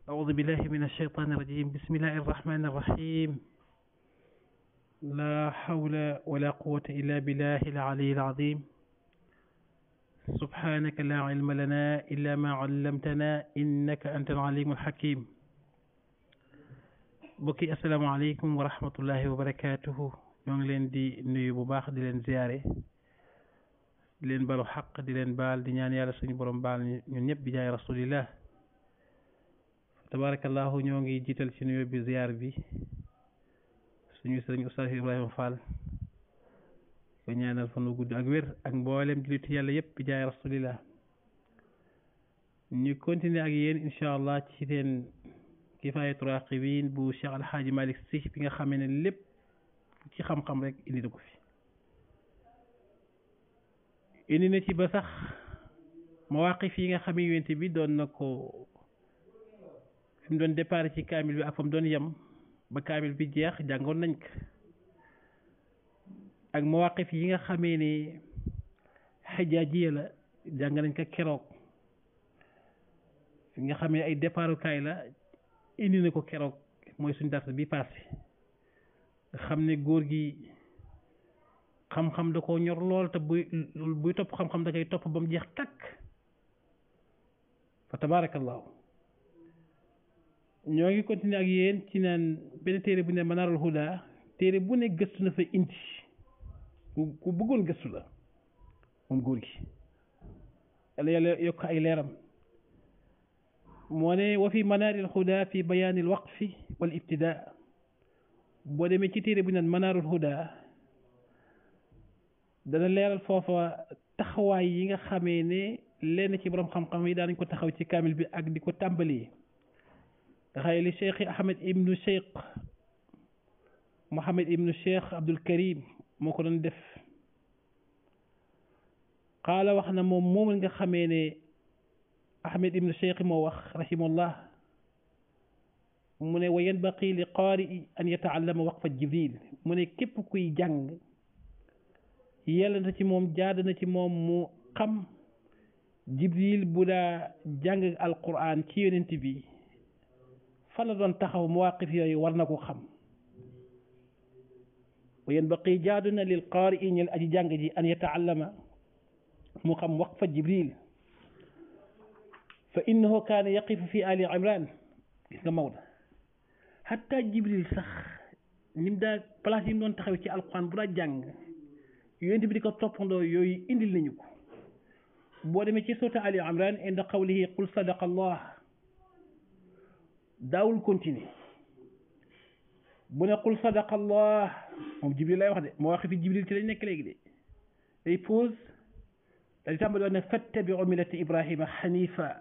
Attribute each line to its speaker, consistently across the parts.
Speaker 1: أعوذ بالله من الشيطان الرجيم بسم الله الرحمن الرحيم لا حول ولا قوة إلا بالله العلي العظيم سبحانك لا علم لنا إلا ما علمتنا إنك أنت العليم الحكيم bokki asalaamaaleykum wa rahmatullahi wa barakaatuhu ñoo ngi leen di nuyu bu baax di leen ziyaare di leen balu xaq di leen baal di ñaan yàlla suñu borom baal ñun ñëpp bi jaay rasulillah tabarakallahu ñoo ngi jiital ci nuyu bi ziyaar bi suñu sëriñ Oustaz Ibrahima Fall ko ñaanal fan wu gudd ak wér ak mboolem jullitu yàlla yëpp bi jaay rasulillah ñu continuer ak yéen incha allah ci seen kifaayatu raqibin bu Cheikh Alhaaji Malick Sy bi nga xamee ne lépp ci xam-xam rek indi na ko fi indi na ci ba sax mawaqif yi nga xamee yonent bi doon na ko fi mu doon départ ci kaamil bi ak fa mu doon yem ba kaamil bi jeex jàngoon nañ ko ak mawaqif yi nga xamee ne xijaajiya la jàng nañ ko keroog fi nga xamee ay départukaay la indi na ko keroog mooy suñu dars bi passé nga xam ne góor gi xam-xam da koo ñor lool te buy buy topp xam-xam da koy topp ba mu jeex takk fa tabarakallahu ñoo ngi continuer ak yéen ci naan benn téere bu ne Manarul Huda téere bu ne gëstu na fa indi ku ku bëggoon gëstu la moom góor gi yàlla yàlla yokk ay leeram moo ne wa fi manaaril huda fi bayaanil waqfi wal ibtidaa boo demee ci téere bu naan manaarul huda dana leeral foofa taxawaay yi nga xamee ne lenn ci borom xam-xam yi daanañ ko taxaw ci kaamil bi ak di ko tàmbali nga xëy li cheikh ahmed ibnu cheikh mohammed ibnu cheikh abdul karim moo ko doon def xaala wax na moom moom nga xamee ne ahmed ibnu cheikh moo wax rahimahullah mu ne wa yanbaqi li qaari an yataallama waqfa jibril mu ne képp kuy jàng yàlla na ci moom jaad na ci moom mu xam jibril bu daa jàng alquran ci yonent bi fa la doon taxaw mawaqif yooyu war na ko xam wa yanbaqi jaadu na lil qaari i ñel aji jàng ji an yataallama mu xam waqfa jibril fa innahu kaana yaqifu fi ali imran gis nga Maodo hatta jibril sax ni mu daa place yi mu doon taxaw ci alquran bu daa jàng yonent bi di ko toppandoo yooyu indil nañu ko boo demee ci soota ali imran inda qawlihi qul sadaqa allah daawul continuer bu ne qul sadaqa allah moom jibril lay wax de moo wax fi jibril ci lañ nekk léegi de day pause dañu tàmbali woon ne fattabiu millata ibrahima xanifa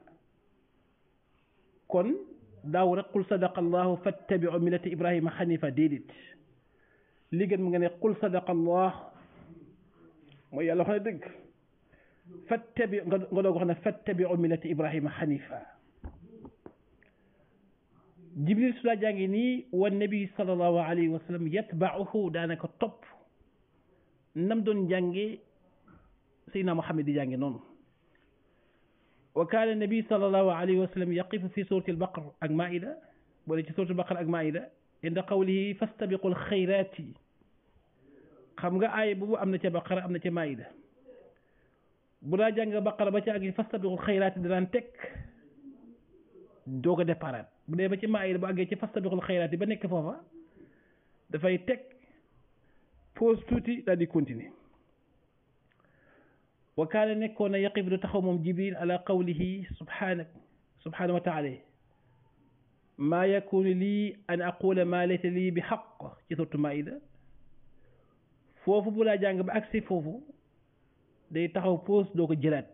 Speaker 1: kon daaw rek qul sadaqa allahu fattabiu millata ibrahima xanifa déedéet li gën mu nga ne qul sadaqa allah mooy yàlla wax na dëgg fattabi nga nga doog wax ne fattabiu millata ibrahima xanifa jibril su daa jàngi nii wa nabi sallallahu alayhi wa sallam yatbauhu daanaka topp nam doon jànge Seydina Muhammad di jànge noonu wa kaana nabi sallallahu alayhi wa sallam yaqifu fi surati albaqar ak maida boole ci surati albaqar ak maida inda qawlihi fastabiqu alxayrati xam nga aaya boobu am na ca baqara am na ca maida bu daa jàng baqara ba ca ak fastabiqu alxayrati danaan teg doog a déparaat bu dee ba ci maida bu àggee ci fastabiqu alxayrati ba nekk foofa dafay teg pause tuuti daal di continuer wa kaana nekkoon na yaqif du taxaw moom jibril ala qawlihi subhanak subhanahu wa taala maa yakunu lii an aqula maa laysa lii bi xaq ci surtu maida foofu bu laa jàng ba agsi foofu day taxaw pause doo ko jëlaat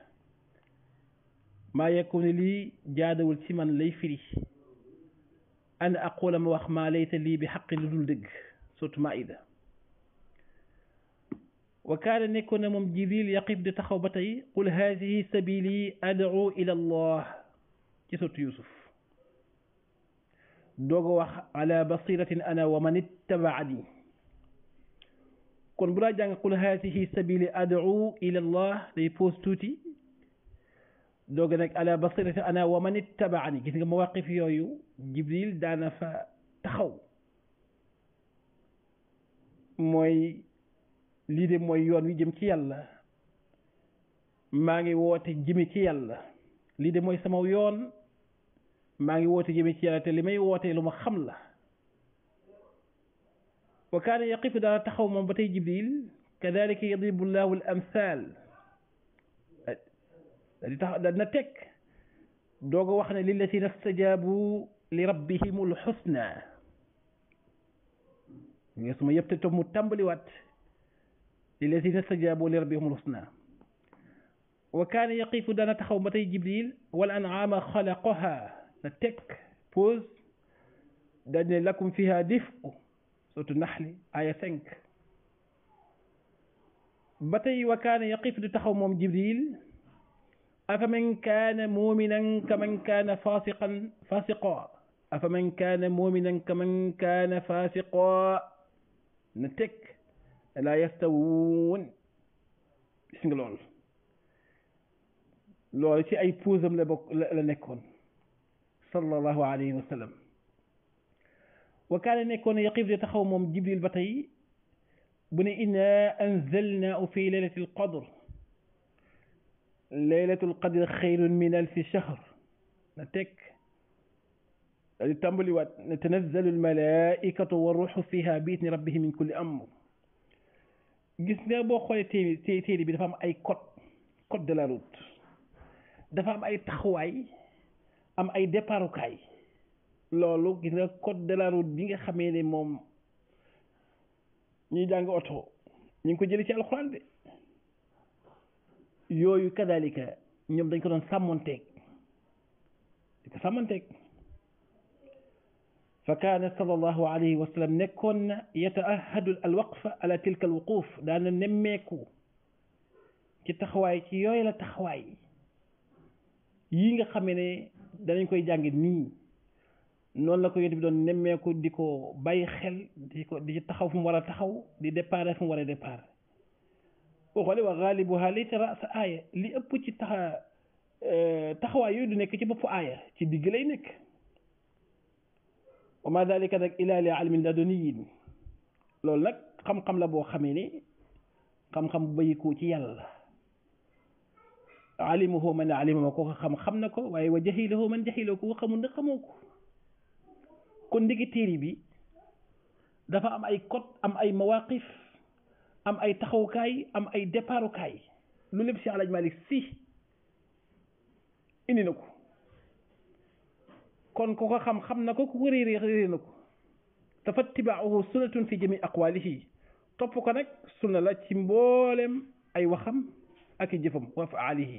Speaker 1: maa yakunu lii jaadawul ci man lay firi an aqula ma wax maa laysa lii bi xaqi lu dul dëgg surtu maida wa kaana nekkoon na moom jibril yaqif di taxaw ba tey qul haadihi sabili ad'u ila allah ci sotu yusuf doog a wax ala basiratin ana wa man ittabaani kon bu laa jàng qul haadihi sabili ad'u ila allah day pause tuuti dooga nag ala basirati ana wa man ittabaani gis nga mawaqif yooyu jibril daana fa taxaw mooy lii de mooy yoon wi jëm ci yàlla maa ngi woote jëme ci yàlla lii de mooy sama yoon maa ngi woote jëme ci yàlla te li may wootee lu ma xam la wa kaana yaqifu daana taxaw moom ba tey jibril kadalika yadribu llahu al amthal di tax dana teg doog a wax ne lillatina stajaabu li rabbihimul xusna nga suma yëpp te toog mu tàmbaliwaat lillatina stajaabu li rabbihimul xusna wa kaana yaqifu dana taxaw ba tey jibril wal an'aama xalaqaha na teg pause daal ne lakum fiha dif'u surtout naxli aya cinq ba tey wa kaana yaqif di taxaw moom jibril afaman kaana muminan kaman kaana fasiqan fasiqa afaman kaana muminan kaman kaana fasiqa na teg laa yastawuun gis nga loolu loolu ci ay puusam la bokk la nekkoon sallallahu alayhi wa sallam wa kaana nekkoon yaqif di taxaw moom jibril ba tey bu ne inna anzalnaahu fi leylati alqadr leylatu alqadr xayrun min alfi shahr na teg di tàmbaliwaat ne tanazzalu almalaikatu wa ruuxu fiha bi idni rabbihim min kulli amr gis nga boo xoolee téere téere bi dafa am ay code code de la route dafa am ay taxawaay am ay départukaay loolu gis nga code de la route bi nga xamee ne moom ñuy jàng oto ñu ngi ko jëlee ci alxuraan de yooyu kadalika ñoom dañ ko doon sàmmonteeg di ko sàmmonteeg fa kaana sallallahu alayhi wa sallam nekkoon na yataahadu al waqfa ala tilka al wuquf daana nemmeeku ci taxawaay ci yooyu la taxawaay yii nga xamee ne danañ koy jàng nii noonu la ko yonent bi doon nemmeeku di ko bàyyi xel di ko di taxaw fu mu war a taxaw di départ fu mu war a départ boo xoolee wa gaalibuha laysa rasa aaya li ëpp ci taxa taxawaay yooyu du nekk ci boppu aaya ci digg lay nekk wa ma dalika nag ila li almin laduniyin loolu nag xam-xam la boo xamee ne xam-xam bu bayikoo ci yàlla alimahu man alimahu ko ko xam xam na ko waaye wa jahilahu man jahilahu ko ko xamul na xamoo ko kon ndigi téere bi dafa am ay code am ay mawaqif am ay taxawukaay am ay départukaay lu lépp si alaj malik si indi na ko kon ku ko xam xam na ko ku ko réeré réeré na ko te fa tibaahu sunnatun fi jami aqwalihi topp ko nag sunna la ci mboolem ay waxam ak i jëfam wa faalihi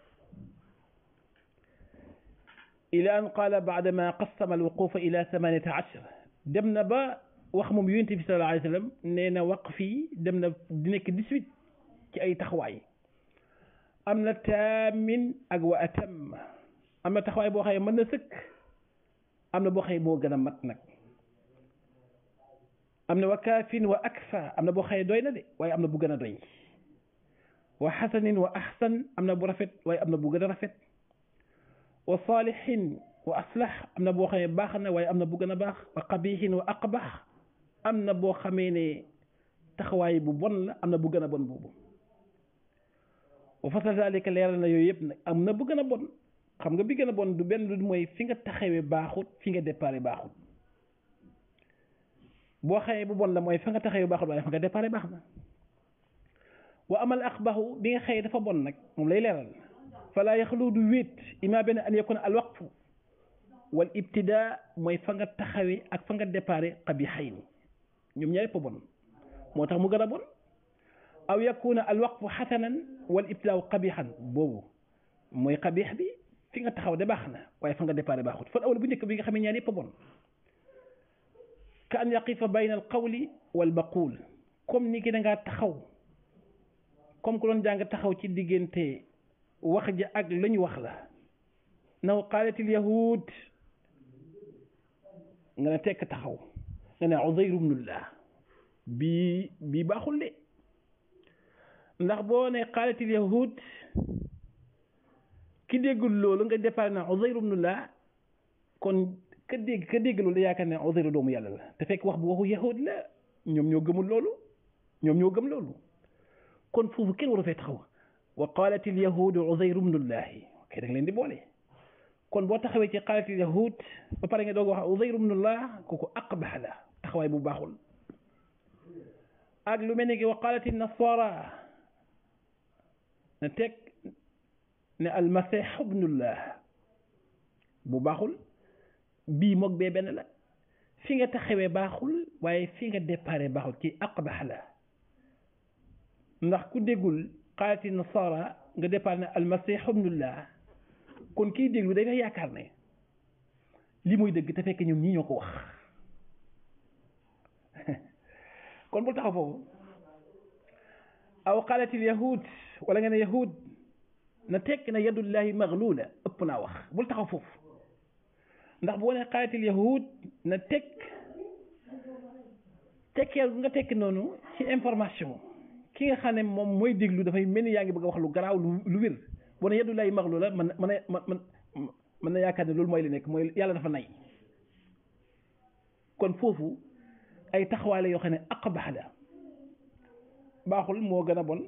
Speaker 1: ila an qaala baadama qassama alwuqufa ila thamaniyata ashar dem na ba wax moom yonent bi sallallahu alayhi wa sallam nee na waqf yi dem na di nekk dix-huit ci ay taxawaay am na taamin ak wa atam am na taxawaay boo xëye mën na sëkk am na boo xëye moo gën a mat nag am na wa kaafin wa akfa am na boo xëye doy na de waaye am na bu gën a doy wa xasanin wa ahsan am na bu rafet waaye am na bu gën a rafet wa saalihin wa aslax am na boo xamee baax na waaye am na bu gën a baax wa qabihin wa aqbax am na boo xamee ne taxawaay bu bon la am na bu gën a bon boobu wa fasal dalika leeral na yooyu yëpp nag am na bu gën a bon xam nga bi gën a bon du benn du mooy fi nga taxawee baaxut fi nga déparé baaxut boo xamee bu bon la mooy fa nga taxawee baaxut waaye fa nga déparé baax na wa amal aqbaxu bi nga xëyee dafa bon nag moom lay leeral fala yaxlu du wéet ima benn an yakuna al waqfu wal ibtidaa mooy fa nga taxawee ak fa nga déparé qabixayni ñoom ñaar yëpp bon moo tax mu gën a bon aw yakuna al waqfu xasanan wal ibtidaa qabixan boobu mooy qabix bi fi nga taxaw de baax na waaye fa nga déparé baaxut fan awal bu njëkk bi nga xam ne ñaar yëpp bon ka an yaqifa bayna al qawli wal maquul comme ni ki da ngaa taxaw comme ku doon jàng taxaw ci diggante wax ja ak la ñu wax la naw qaalatil yahud nga ne tekk taxaw nga ne Uzayr ibnullah bii bii baaxul de ndax boo ne qaalatil yahud ki déggul loolu nga départ na Uzayr ibnullah kon ka dégg ka dégg loolu yaakaar ne Uzayr doomu yàlla la te fekk wax bu waxu yahud la ñoom ñoo gëmul loolu ñoom ñoo gëm loolu kon foofu kenn waru fee taxaw wa qalat il yahudu Uzayr ibnullahi ok da nga leen di boole kon boo taxawee ci qalat il yahud ba pare nga doog wax Uzayr ibnullah kooku aqbax la taxawaay bu baaxul ak lu mel ni ki wa qalat il nasara na teg ne almasih ibnullah bu baaxul bii moog bee benn la fi nga taxawee baaxul waaye fi nga déparé baaxul ci aqbax la ndax ku déggul xaalati nasara nga départ ne almasih ibnullah kon kiy déglu day nga yaakaar ne li muy dëgg te fekk ñoom ñii ñoo ko wax kon bul taxaw foofu aw qaalatil yahud wala nga ne yahud na tekk na yadullahi maglula ëpp naa wax bul taxaw foofu ndax boo ne qaalatil yahud na tekk tekkeel nga tekk noonu ci information ki nga xam ne moom mooy déglu dafay mel ni yaa ngi bëgg a wax lu garaaw lu lu wér boo ne yadullahi maglula man man man mën na yaakaar ne loolu mooy li nekk mooy yàlla dafa nay kon foofu ay taxawaale yoo xam ne aqbax la baaxul moo gën a bon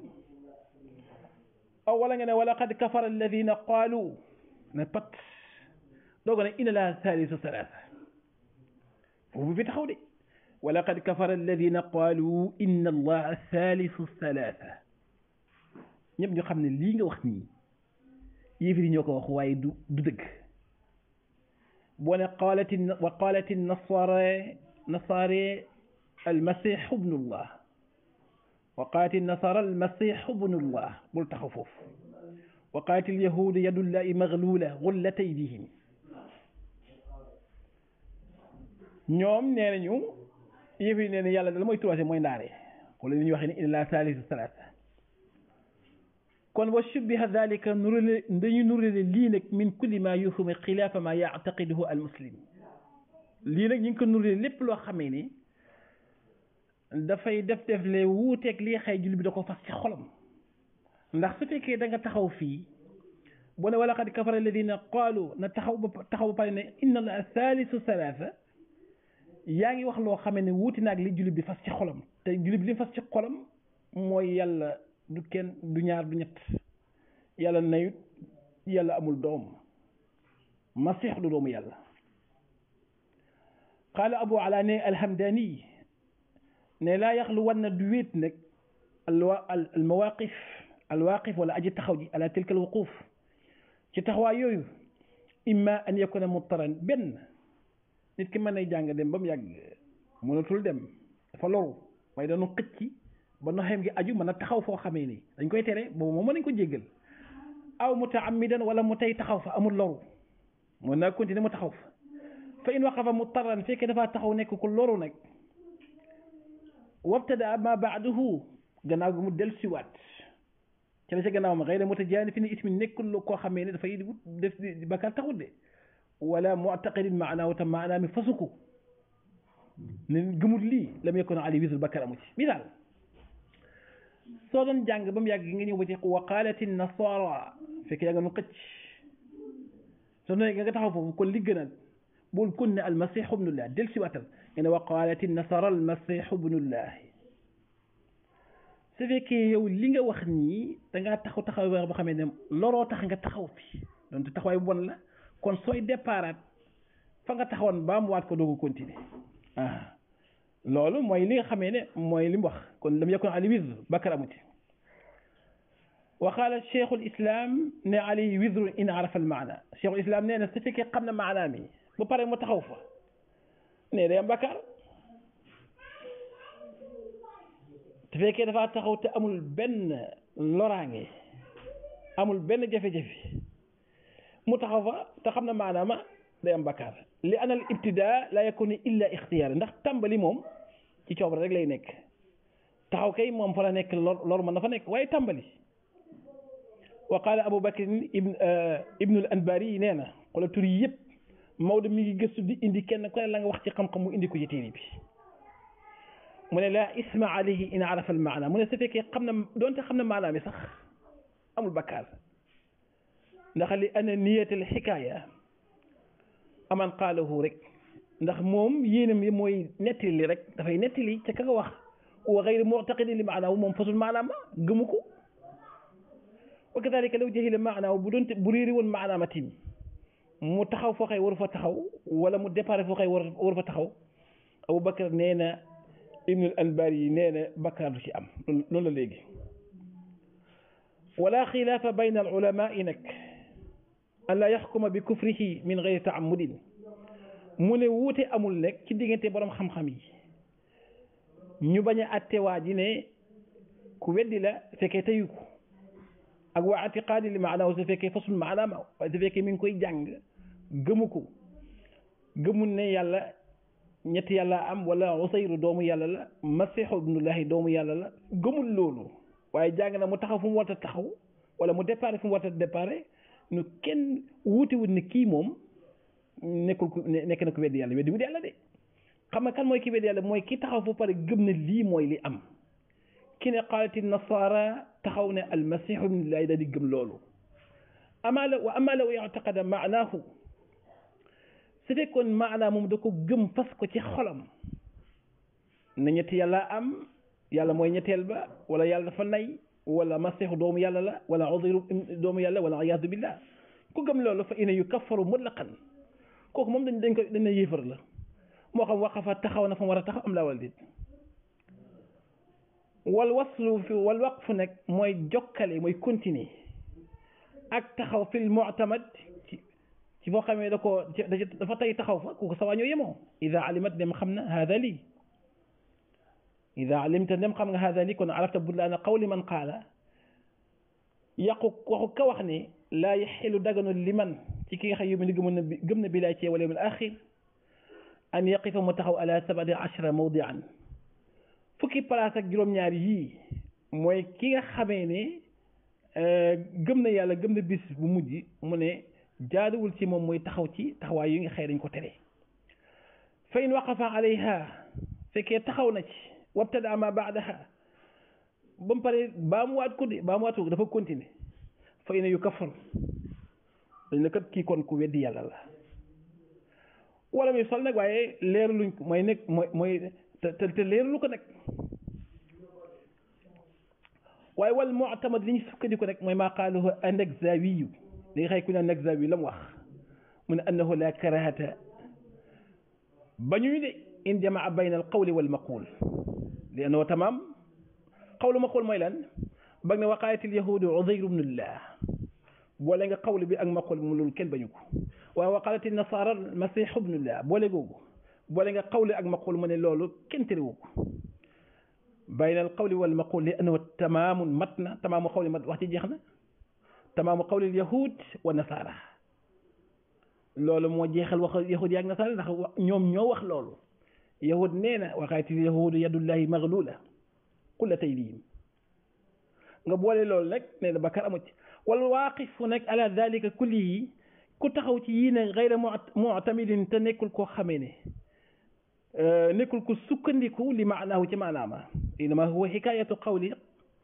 Speaker 1: aw wala nga ne wala qad kafara alladina qaalu ne pat dooga ne inna laa thalithu thalatha foofu fi taxaw de wala qad kafara alladina qaalu inna allaha thalithu thalatha ñëpp ñu xam ne lii nga wax nii yéefiri ñoo ko wax waaye du du dëgg boo ne qaalati wa qaalati nasara nasaare almasih ibnullah wa qaati nasara almasih ibnullah bul taxaw foofu wa qaati alyahuud yadullahi maglula gullat aydihim ñoom nee nañu yëf yi nee na yàlla dala mooy troisième mooy ndaare wala li ñuy waxee ne inna laa saalisu salaasa kon wa shubbiha dalika nurale dañu nurale lii nag min kulli ma yuhumi xilaafa ma yactaqiduhu almuslim lii nag ñu ngi ko nurale lépp loo xamee ni dafay def def le wuuteeg lii xëy julli bi da ko fas ci xolam ndax su fekkee da nga taxaw fii bu ne wala qad kafara alladina qaalu na taxaw ba taxaw ba pare ne inna allah thalithu thalatha yaa ngi wax loo xamee ne wuuti naag li julli bi fas ci xolam te julli bi li fas ci xolam mooy yàlla du kenn du ñaar du ñett yàlla nayut yàlla amul doom masix du doomu yàlla qaala abu ala ne alhamdani ne laa yaxlu wan na du wéet nag alwa al mawaqif alwaqif wala aji taxaw ji ala tilka alwuquf ci taxawaay yooyu imma an yakuna muttaran benn nit ki mën nay jàng dem ba mu yàgg mënatul dem dafa loru waaye dañu xëcc ba noxeem gi aju mën a taxaw foo xamee ni dañ koy tere boobu moom mën nañ ko jéggal aw mutaamidan wala mu tey taxaw fa amul loru mën naa continuer mu taxaw fa fa in waqafa muttaran fekkee dafa taxaw nekk ku loru nag wabtada ma baaduhu gannaaw gi mu del siwaat ci la ca gannaaw ma xëy na mutajaani fi ni ismi nekkul lu koo xamee ne dafay def bakkaar taxut de wala muctaqidin maanaahu tam maanaa mi fasuku ne gëmul lii lam yakun ali wisul bakkaar amu ci misaal soo doon jàng ba mu yàgg nga ñëw ba ci wa qaalati nasara fekk yaa nga nu xëcc soo doon nga taxaw foofu kon li gën a bul kun ne almasihu ibnullah del siwaatal nga ne wa qaalati nasara almasihu ibnullah su fekkee yow li nga wax nii dangaa taxaw taxaw wax ba xamee ne loroo tax nga taxaw fi donte taxawaay bu bon la kon sooy déparaat fa nga taxawoon ba mu waat ko doogu continuer ah loolu mooy li nga xamee ne mooy li mu wax kon lam yakun ali wizr bakkar amu ci wa qaala cheikhul islam ne ali wizru in arafa al maana cheikhul islam nee na su fekkee xam na maanaa mi ba pare mu taxaw fa ne day am bakkar te fekkee dafa taxaw te amul benn loraange amul benn jafe-jafe mu taxaw fa te xam na maanaama day am bakkaar li ana al ibtidaa la yakunu illa ixtiyaar ndax tàmbali moom ci coobare rek lay nekk taxaw kay moom fa la nekk lor lor mën na fa nekk waaye tàmbali wa qaala abu bakr ibn ibnul anbari yi nee na xoolal tur yi yëpp Maodo mi ngi gëstu di indi kenn ku ne la nga wax ci xam-xam mu indi ko ci téere bi mu ne laa isma alayhi in arafa al maana mu ne su fekkee xam na doonte xam na maanaa mi sax amul bakkaar ndax li ana niyatal xikaaya aman qaalahu rek ndax moom yéenam yi mooy nettali li rek dafay nettali ca ka nga wax wa gayri muctaqidi li maanaawu moom fasul maanaama gëmu ko wa kadalika law jahila maanaaw bu doon bu réeri woon maanaama tim mu taxaw foo xëy waru fa taxaw wala mu départ foo xëy waru fa taxaw Abu Bakar nee na Ibnul Anbari yi nee na bakkaar du ci am loolu la léegi wala xilaafa bayna al ulamaai nag an laa yaxkuma bi kufrihi min gayri taamudin mu ne wuute amul nekk ci diggante borom xam-xam yi ñu bañ a atte waa ji ne ku weddi la fekkee teyu ko ak waa atiqaadi li maanaaw su fekkee fasul maanaam waaye su fekkee mi ngi koy jàng gëmu ko gëmul ne yàlla ñetti yàlla am wala usayru doomu yàlla la masiixu ibnullahi doomu yàlla la gëmul loolu waaye jàng na mu taxaw fu mu war a taxaw wala mu départ fu mu war a départ nu kenn wuutewut ne kii moom nekkul ku nekk na ko weddi yàlla weddi wut yàlla de xam nga kan mooy ki weddi yàlla mooy ki taxaw fu pare gëm ne lii mooy li am ki ne qaalati nasaara taxaw ne almasiixu ibnullahi daal di gëm loolu amaa la wa amaa law yactaqada maanaahu su fekkoon maanaa moom da ko gëm fas ko ci xolam na ñetti yàlla am yàlla mooy ñetteel ba wala yàlla dafa nay wala masiixu doomu yàlla la wala udayru doomu yàlla wala iyaadu billah ku gëm loolu fa ina yu kaffaru mutlaqan kooku moom dañ dañ ko dañ ne yéefar la moo xam waqafa taxaw na fa mu war a taxaw am laa wala déet wal waslu fi wal waqfu nag mooy jokkale mooy continuer ak taxaw fil mu'tamad ci ci foo xamee da ko dafa tey taxaw fa kooku sawaa ñoo yemoo ida alimat dem xam na hada lii ida alimta dem xam nga hada lii kon arafta budlaana qawli man qaala yàqu waxu ka wax ne laa yaxilu daganu li man ci ki nga xam yóbbu ni gëm na gëm na bilaay ci wala yawmil axir an yaqifa mu taxaw ala sabati ashara mawdian fukki place ak juróom-ñaar yii mooy ki nga xamee ne gëm na yàlla gëm na bis bu mujj mu ne jaaduwul ci moom mooy taxaw ci taxawaay yi nga xëy dañ ko tere fa in waqafa alayha fekkee taxaw na ci wabtada ma baadaha ba mu pare baa mu waat ko de baa mu waat ko dafa continuer fa ina yu kafar dañ ne kat kii kon ku weddi yàlla la wala muy sol nag waaye leeraluñ ko mooy nekk mooy mooy te te leeralu ko nag waaye wal mu'tamad li ñu sukkandiku rek mooy maa qaalahu an-Nakzawiyu li nga xëy ku ne an-Nakzawi la mu wax mu ne annahu la karahata bañuy de in jamaa bayna al qawli wal maqul li annahu tamaam qawlu maqul mooy lan bag ne waqaayatil yahudu Uzayr ibnullah boole nga qawli bi ak maqul mu loolu kenn bañu ko waaye waqaalati nasaara masih ibnullah boole googu boole nga qawli ak maqul mu ne loolu kenn terewu ko bayna al qawli wal maqul li annahu tamaamun mat na tamaamu qawli mat wax ci jeex na tamaamu qawli al yahud wa nasaara loolu moo jeexal wax yahud yaak nasaara ndax ñoom ñoo wax loolu yahud nee na waqaayatil yahudu yadullahi maglula qullat aydihim nga boole loolu nag nee na bakkaar amu ci wal waaqifu nag ala dalika kullihi ku taxaw ci yii ne gayra mu'tamidin te nekkul koo xamee ne nekkul ko sukkandiku li maanaahu ci maanaama inama huwa xikaayatu qawli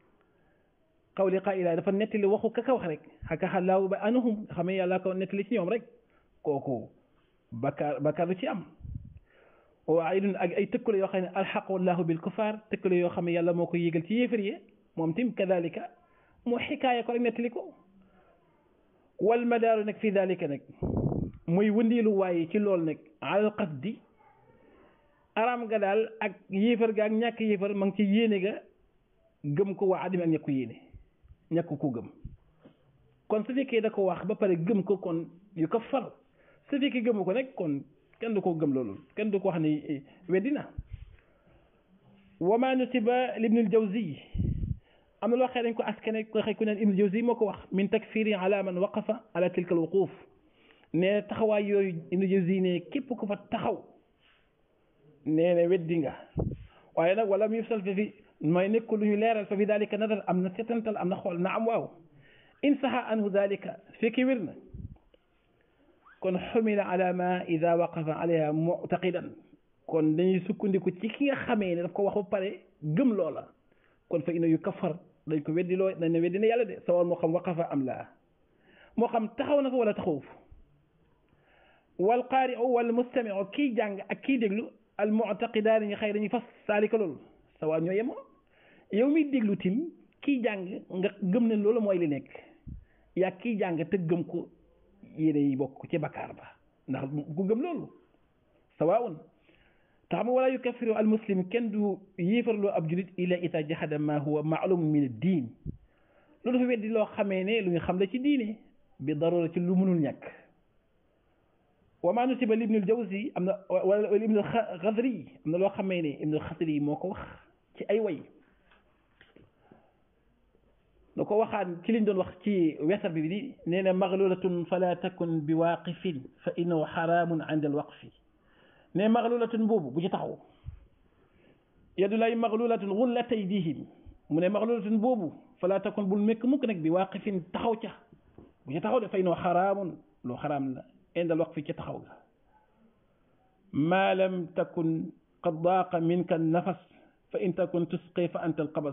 Speaker 1: qawli qaa'ila dafa nettali waxu ka ka wax rek xaka xalaawu ba anuhum xamee yàlla ko nettali ci ñoom rek kooku bakkaar bakkaar du ci am waaye dun ak ay tëkkale yoo xam ne alxaqu wallahu bil kufaar tëkkale yoo xam ne yàlla moo ko yégal ci yéefar yi moom tim kadalika moo xikaaya ko rek nettali ko wal madaaru nag fii dalika nag muy wëndeelu waaye ci loolu nag alal qasdi araam ga daal ak yéefar ga ak ñàkk yéefar ma ngi ci yéene ga gëm ko waa adami ak ñàkk ko yéene ñàkk ko gëm kon su fekkee da ko wax ba pare gëm ko kon yu ko far su fekkee gëmu ko nag kon kenn du ko gëm loolu kenn du ko wax ni weddi na wa ma nusiba libnul jawzi am na loo xëy dañ ko askane ko xëy ku neen ibnul jawzi moo ko wax min takfiri ala man waqafa ala tilka al wuquf ne taxawaay yooyu ibnul jawzi ne képp ku fa taxaw nee na weddi nga waaye nag wala mu yufsal fa fi mooy nekk lu ñu leeral fa fi dalika nadar am na setantal am na xool na am waaw in saxa anhu dalika fekki wér na kon xumila ala ma ida waqafa alayha muctaqidan kon dañuy sukkandiku ci ki nga xamee ne daf ko wax ba pare gëm loola kon fa ina yu kafar dañ ko weddi loo dañ ne weddi na yàlla de sawal moo xam waqafa am laa moo xam taxaw na ko wala taxawu fa wal qaari'u wal mustami'u kii jàng ak kii déglu al mu'taqidaani ñi xëy dañuy fas saalika loolu sawaa ñoo yemoo yow miy déglu tim kii jàng nga gëm ne loolu mooy li nekk yaa kii jàng te gëm ko yéene yi bokk ci bakkaar ba ndax ku gëm loolu sawaun tax ma wala yukaffiru al muslim kenn du yéefarloo ab julit ila ita jahada ma huwa maalum min ad-diin loolu dafa weddi loo xamee ne lu ñu xam la ci diine bi darura ci lu mënul ñàkk wa ma nutiba li ibnul jawzi am na wala ibnul xadri am na loo xamee ne ibnul xadri moo ko wax ci ay way da ko waxaan ci liñ doon wax ci wesar bi di nee na maglulatun fala takun bi waaqifin fa innahu xaraamun inda alwaqfi ne maglulatun boobu bu ci taxaw yadu lay maglulatun gullat aydihim mu ne maglulatun boobu fala takun bul mekk mukk nag bi waaqifin taxaw ca bu ci taxaw de fa innahu xaraamun loo xaraam la inda alwaqfi ca taxaw ga ma lam takun qad daaqa minka annafas fa in takun tusqi fa anta alqabas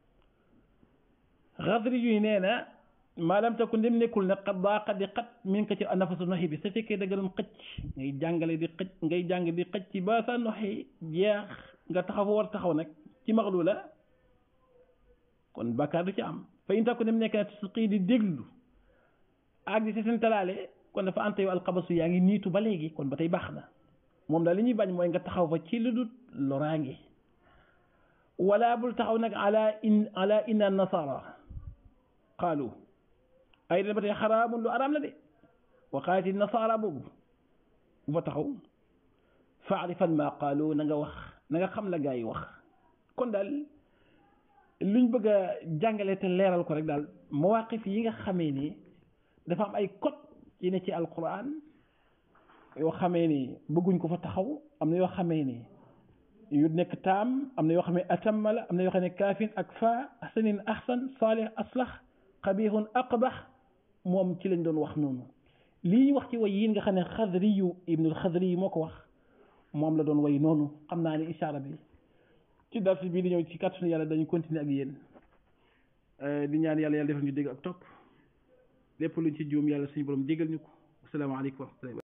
Speaker 1: xadri yu nee na maalam takun dem nekkul ne xat daaqa di xat min ko ci nafasu noxi bi su fekkee da nga doon xëcc ngay jàngale di xëcc ngay jàng di xëcc ba sa noxi jeex nga taxaw fa war taxaw nag ci maxlu la kon bàkkaar du ci am fa in takun dem nekk ne tusqi di déglu ak di seen talaale kon dafa ante yow alxabasu yaa ngi niitu ba léegi kon ba tey baax na moom daal li ñuy bañ mooy nga taxaw fa ci lu dul loraange wala bul taxaw nag ala in ala inna nasara qaalu ay den ba tey xaraamun lu araam la de wa qaati nasaara boobu bu fa taxaw faarifan ma qaalu na nga wax na nga xam la gaa yi wax kon daal luñ bëgg a jàngale te leeral ko rek daal mawaqif yi nga xamee ni dafa am ay code yi ne ci alquran yoo xamee ni bëgguñ ko fa taxaw am na yoo xamee ni yu nekk taam am na yoo xam ne atamma la am na yoo xam ne kaafin ak fa ahsanin ahsan saalih aslax xabihun aqbax moom ci lañ doon wax noonu lii wax ci way yiin nga xam ne xadri yu ibnul xadri yi moo ko wax moom la doon way noonu xam naa ne ishaara bi ci dars bii di ñëw ci kàttanu yàlla dañu continuer ak yéen di ñaan yàlla yàlla defal ñu dégg ak topp lépp luñ ci juum yàlla suñu borom jégal ñu ko asalaamaaleykum wa rahmatullahi